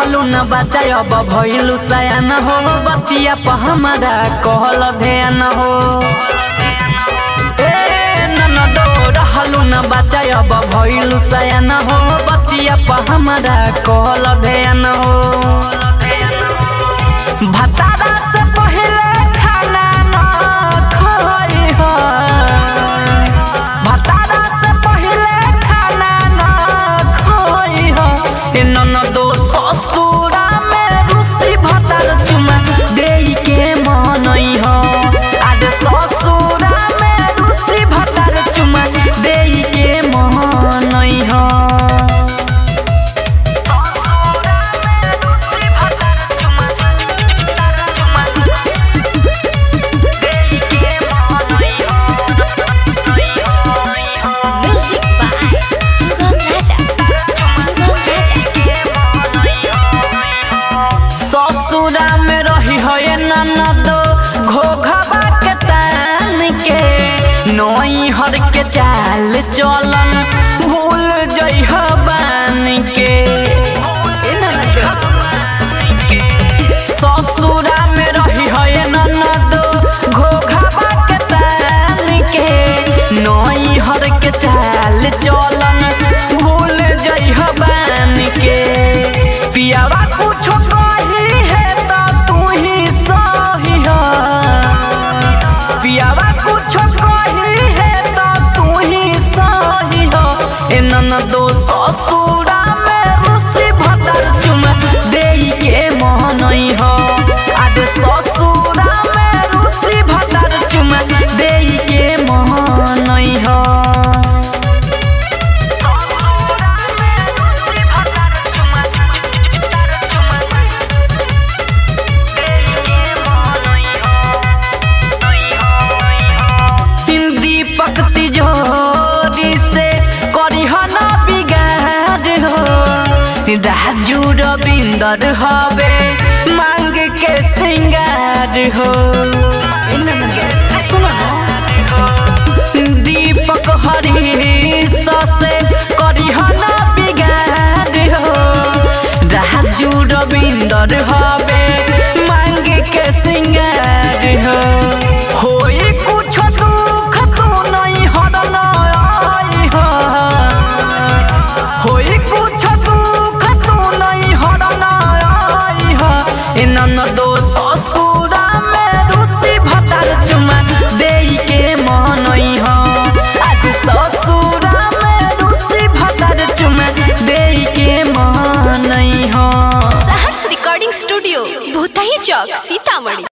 रहलू न बच्चा अब भइलू सयान हो बतिया प हमारा कहल ध्यान हो ए ननदो रहलू न बच्चा अब भइलू सयान हो बतिया प हमारा कहल ध्यान हो भतारा से पहिले खाना न खइ हो भतारा से पहिले खाना न खइ हो ए ननदो ससुरा में रुसी भतार चुमा देई के मनई हो आदे ससुरा में रुसी भतार चुमा देई के मनई हो Music by Sugam Raja. Sugam Raja. ससुरा में रही हो ये ननद घोघबा के तान के नई हर के चाल चलन भूल जइह बान के ए ननद ससुरा में रही हो ये ननद घोघबा के तान के नई हर के चाल चलन भूल जइह बान के पियावा कुछो कही है तो तू ही सही हो पियावा कुछो कही है तो तू ही सही हो ए ननदो ससुरा में रुसी भतर चुमा देई के मोहनई हो आदे ससुरा में रुसी भतर चुमा देई के मोहनई हो दीपक तिजोरी से करिह न बिगाड़ हो राजू रविंदर हवे मांग के सिंगार हो ए ननद, सुनो न। दीपक हरीश से करिह न बिगाड़ हो राजू रविंदर हवे मांग के सिंगार हो होई कुछ दुख तू नहीं हरन आई हो होई कुछ दुख तू नहीं हरन आई हो ए ननदो ससुरा में रुसी भतार चुमा देई के मनई हो आज ससुरा में रुसी भतार चुमा देई के मनई हो Sahars Recording Studio, Bhutahi Chowk, Sitamarhi.